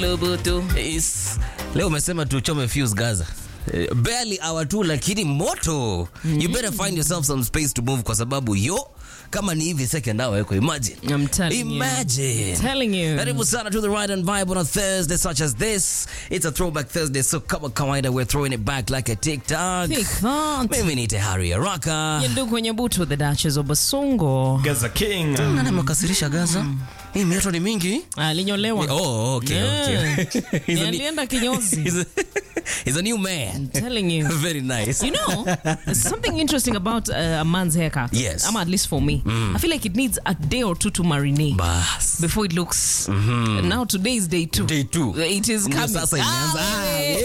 Lubutu. Is, leo umesema tuchome fuse Gaza. Eh, barely hour tu lakini moto. You better find yourself some space to move kwa sababu yo kama ni hivi second hour yako imagine. I'm telling you. Imagine. Telling you. Karibu sana to the ride and vibe on a Thursday such as this. It's a throwback Thursday so kama kawaida we're throwing it back like a TikTok. Think that. Mimi ni Tehari Araka. Ndugu kwenye butu the Duchess of Basongo. Gaza King. Nani amekasirisha Gaza? Hii mioto ni mingi. Alinyolewa. Oh, okay, Yeah. okay. He's Ni a, alienda kinyozi. he's a, he's a new man. I'm telling you. Very nice. You know, there's something interesting about uh, a man's haircut. Yes. Ama at least for me. I feel like it needs a day or two to marinate Bas. before it looks. Now today is day two. Day two. It is Ndio coming. sasa imeanza. Ah, Ah, eh.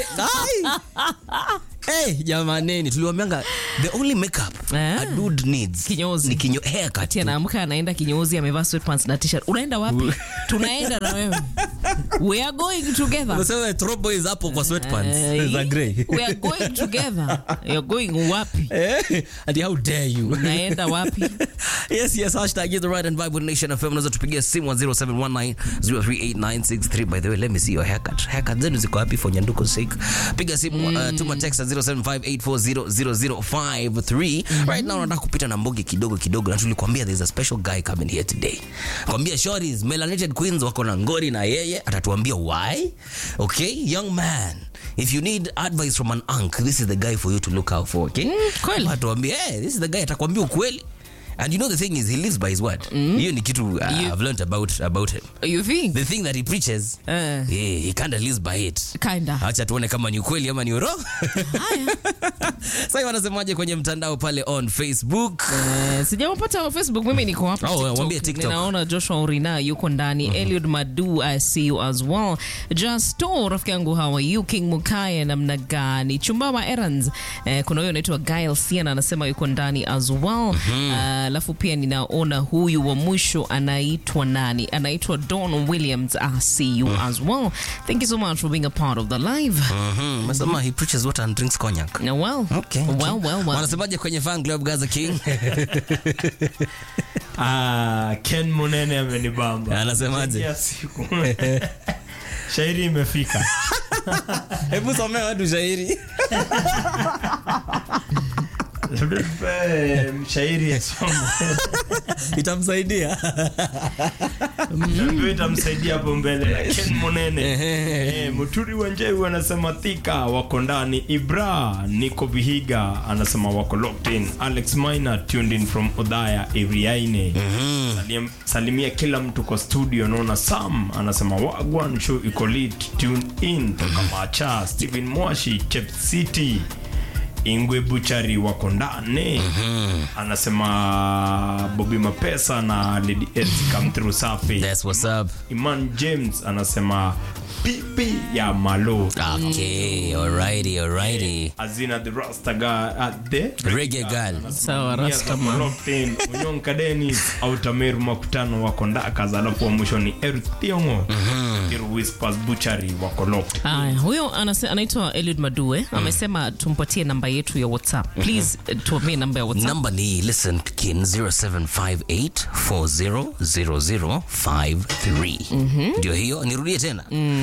eh. Hey, jamaneni tuliwambianga the only makeup Ah. a dude needs Kinyozi. ni kinyo haircut. Ati anaamka anaenda kinyozi amevaa sweatpants na t-shirt. Unaenda wapi? Tunaenda na wewe. We are going together. Unasema throw boys hapo kwa sweatpants Eh, za grey. We are going together. You're going wapi? Eh, and how dare you? Unaenda wapi? yes, yes, hashtag is the right and vibe with Nation FM. Unaweza tupigia simu 0719038963. By the way, let me see your haircut. Haircut zenu ziko wapi for nyanduko sake? Piga simu uh, tuma text at 0758400053. Right now nataka kupita na mbogi kidogo kidogo na tulikwambia there's a special guy coming here today. Kwambia shorties, melanated queens wako na ngori na yeye atatuambia why. Okay, young man. If you need advice from an unk, this is the guy for you to look out for, okay? kweli. Atuambie, hey, this is the guy atakwambia ukweli. And you know the thing is he lives by his word. Hiyo ni kitu uh, You- I've learned about about him. You think? The thing that he preaches, Eh. yeah, he kind of lives by it. Kinda. Acha tuone kama ni ukweli ama ni urongo. Haya. Sasa wanasemaje kwenye mtandao pale on Facebook? Eh, sijawapata wa Facebook mimi niko hapa Oh, TikTok. waambie TikTok. ninaona Joshua Urina yuko ndani Eliud Madu I see you as well Justo rafiki yangu how are you King Mukaya namna gani Chumbama Errands eh, kuna huyo anaitwa Gail Siena anasema yuko ndani as well alafu pia ninaona huyu wa mwisho anaitwa nani anaitwa Don Williams I see you as well thank you so much for being a part of the live Mhm. Nasema he preaches water and drinks cognac. Now, well, Okay. well, well, well. Wanasemaje kwenye fan club Gaza King? Ah, Ken Munene amenibamba. Anasemaje? Ya siku. Shairi imefika. Hebu somea watu shairi. Eh, Mshairi asoma. Itamsaidia. Ndio itamsaidia hapo mbele na Ken Munene. Eh, Muturi Wanjeu anasema thika wako ndani. Ibra Niko Vihiga anasema wako locked in. Alex Minor tuned in from Odaya Iriaine. Salim, salimia kila mtu kwa studio. Naona Sam anasema wagwan show iko lit tune in toka Macha. Steven Mwashi Chep City Ingwe Buchari wako ndani anasema Bobby Mapesa na Lady S come through safi. That's what's up. Iman James anasema pipi ya malo Okay, alrighty, alrighty. azina the rasta guy at the Reggae girl. Sawa, Rasta man. unyonka denis autameru makutano wako ndakas alafu wa mwisho ni Eruth Thiongo Iru whispers butchery wako locked Aya, huyo anase- anaitwa Eliud Madue amesema tumpatie namba yetu ya WhatsApp. Please uh, tuambie namba ya WhatsApp. Number ni listen kin 0758400053. Ndio hiyo, nirudie tena.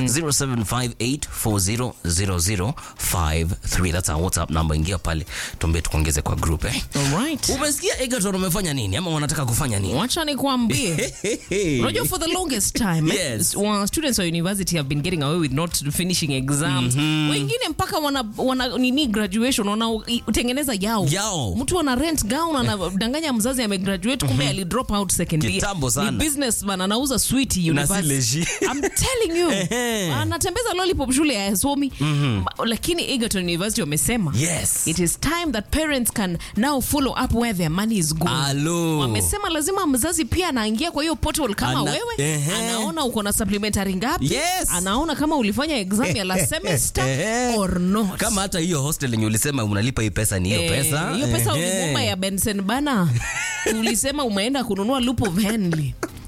0758400053. That's our WhatsApp number. Ingia pale tuambie tukuongeze kwa group eh. Alright. Umesikia Egerton wamefanya nini ama wanataka kufanya nini? Wacha nikwambie. Unajua for the longest time eh, Yes. wa students wa university have been getting away with not finishing exams. Wengine mpaka wana, wana nini graduation wanatengeneza yao. Yao. Mtu ana rent gown anadanganya mzazi amegraduate kumbe ali drop out second year. Kitambo sana. Ni businessman anauza sweet Na si university. leji. I'm telling you. Ehe. Anatembeza lollipop shule ya somi. Lakini Egerton University wamesema Yes. It is time that parents can now follow up where their money is going. Alo. Wamesema lazima mzazi pia anaingia kwa hiyo portal kama Ana- wewe Ehe. anaona uko na supplementary ngapi Yes. anaona kama ulifanya exam ya last semester Ehe. or not. Kama hata hiyo hostel yenye ulisema unalipa hii pesa ni hiyo Eh, pesa. hiyo pesa Ehe. ulimuma ya Benson bana ulisema umeenda kununua loop of Henley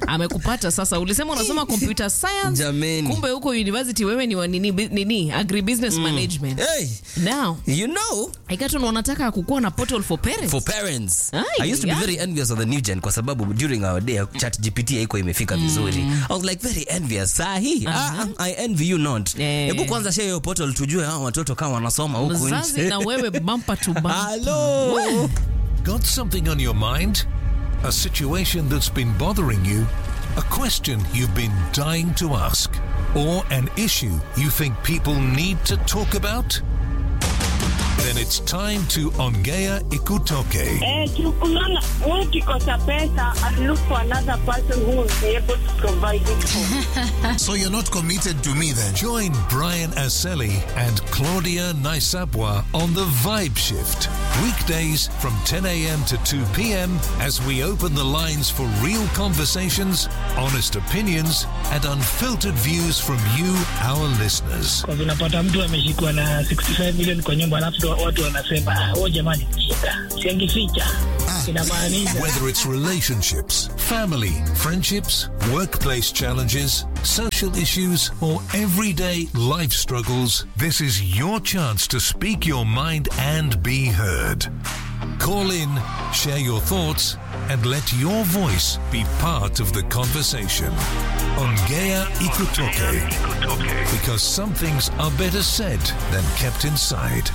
amekupata sasa ulisema unasoma computer science Jameni. kumbe huko university wewe ni wa nini, bi- nini agribusiness management Hey, now you know, ikaton wanataka kukuwa na portal for parents for parents Ay, i used to yeah. be very envious of the new gen kwa sababu during our day chat gpt haikuwa imefika vizuri i was like very envious sahi ah, i envy you not Eh. hebu kwanza share hiyo portal tujue hao watoto kama wanasoma huku mzazi nje na wewe bumper to bumper Hello. Got something on your mind? A situation that's been bothering you? A question you've been dying to ask? Or an issue you think people need to talk about? Then it's time to Ongea Ikutoke. Eh, unaona ukikosa pesa and look for another person who will be able to provide it for. So you're not committed to me then? Join Brian Aseli and Claudia Naisabwa on the Vibe Shift. Weekdays from 10 a.m. to 2 p.m. as we open the lines for real conversations, honest opinions, and unfiltered views from you, our listeners. kwa vinapata mtu ameshikwa na 65 million kwa nyumba alafu ndo watu wanasema "Ah, oh jamani shida siangificha inamaanisha Whether it's relationships, family, friendships, workplace challenges, social issues, or everyday life struggles, this is your chance to speak your mind and be heard. Call in, share your thoughts, and let your voice be part of the conversation. Ongea Ikutoke. Because some things are better said than kept inside.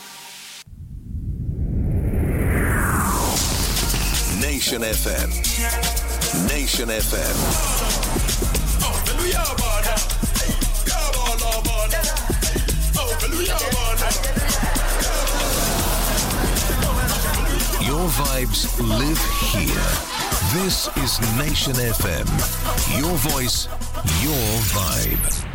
Nation FM. Nation FM. Your vibes live here. This is Nation FM. Your voice, your vibe.